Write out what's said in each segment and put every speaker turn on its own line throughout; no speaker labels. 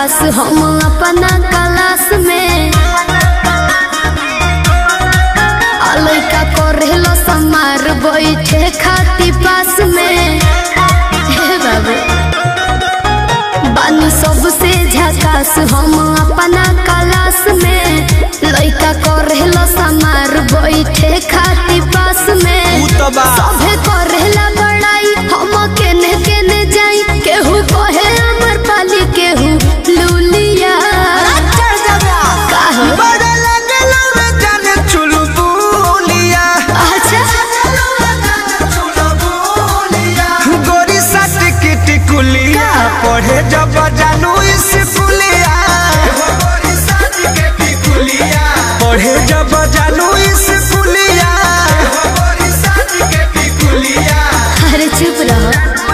झकास हम अपना क्लास में आ लइका करेलो समार बैठे खाती पास में हे बाबू बानी सबसे झकास हम अपना क्लास में लइका करेलो समार बैठे खाती पास में
ऊ तो बा
सभे करेला बड़ाई हम केने केने जाई केहू कहे अमर पाली केहू लूलिया काहे?
बड़ा लगलो रे जाने चुलबुलिया
अच्छा
गोरी सट की टिकुलिया पढ़े जब जानू स्कूलिया पढ़े जब जानू स्कूलिया
अरे चुप रहो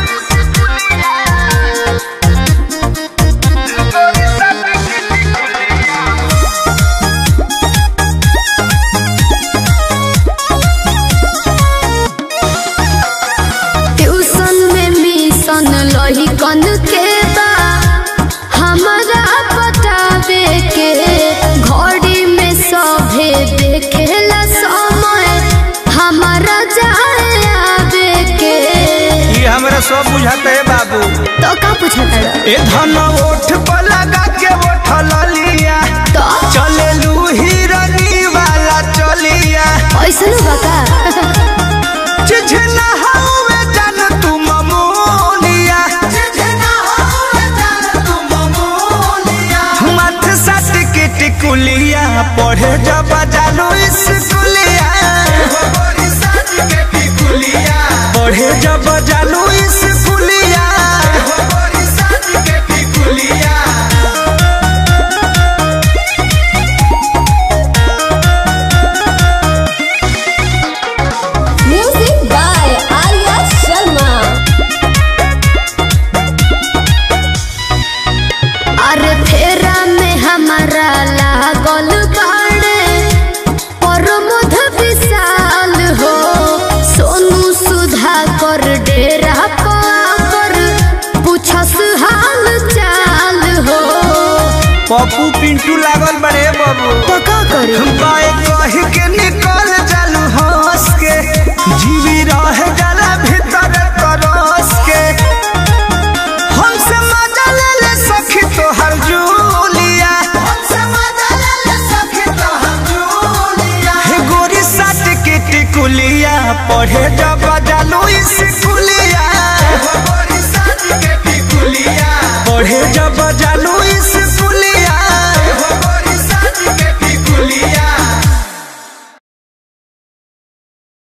ट्यूशन में मिशन लही कन के बा हमारा बतावे के घड़ी में सभे देखेला समय हमारा जाए आवे के
ये हमरा सब बुझाते है बाबू
तो का पूछता
ए धन ओठ पर लगा के ओठल लिया
तो
चलेलू हिरनी वाला चलिया
ऐसा बता
चिझना हवे जान तू ममोलिया मथ सट के टिकुलिया पढ़े जब जानू स्कूलिया पढ़े जब जानू स्कूलिया
म्यूजिक बाय आर्या शर्मा अरे फेरा में हमारा लागल बाड़े प्रमोद विशाल हो सोनू सुधा कर डेरा पर पूछस हाल चाल हो
पप्पू पिंटू लागल बड़े बाबू
तो का करे
बाए कह के निकल जालू हंस के जीवी रह जाला भीतर तरस के हमसे मजा ले ले सखी तोहर जूलिया हे गोरी साट के टिकुलिया पढ़े जब जालू स्कूलिया पढ़े जब जालू स्कूलिया